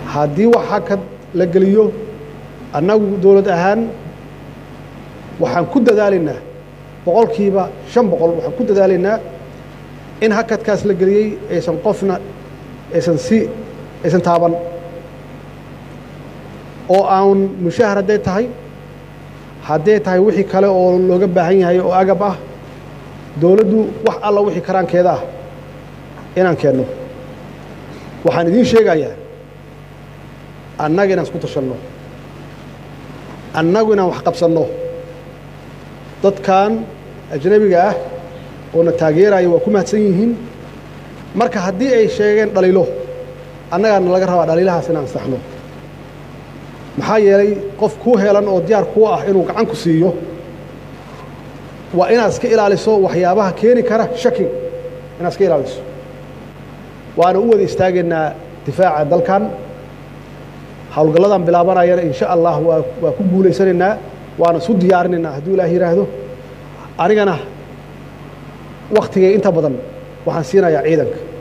haddii wax hakad la geliyo annagu dowlad ahaan waxaan ku dadaalaynaa boqolkiiba shan boqol waxaan ku dadaalaynaa in hakadkaas la geliyey aysan qofna aysan si aysan taaban oo aan mushahar hadday tahay hadday tahay wixii kale oo looga baahan yahay oo agab ah dowladdu wax alla wixii karaankeeda ah inaan keenno waxaan idiin sheegayaa annaga inaan isku tashanno annagu inaan wax qabsanno dadkan ajnabiga ah oo na taageeraya waa ku mahadsan yihiin marka haddii ay sheegeen dhaliilo annagaana laga rabaa dhaliilahaas inaan saxno maxaa yeelay qof kuu helan oo diyaar kuu ah inuu gacan ku siiyo waa inaad iska ilaaliso waxyaabaha keeni kara shakiga inaad iska ilaaliso waana u wada istaagaynaa difaaca dalkan howlgalladan bilaabanayana insha allah waa waa ku guulaysanaynaa waana isu diyaarinaynaa hadduu ilaah yidhaahdo anigana waktigay inta badan waxaan siinayaa ciidanka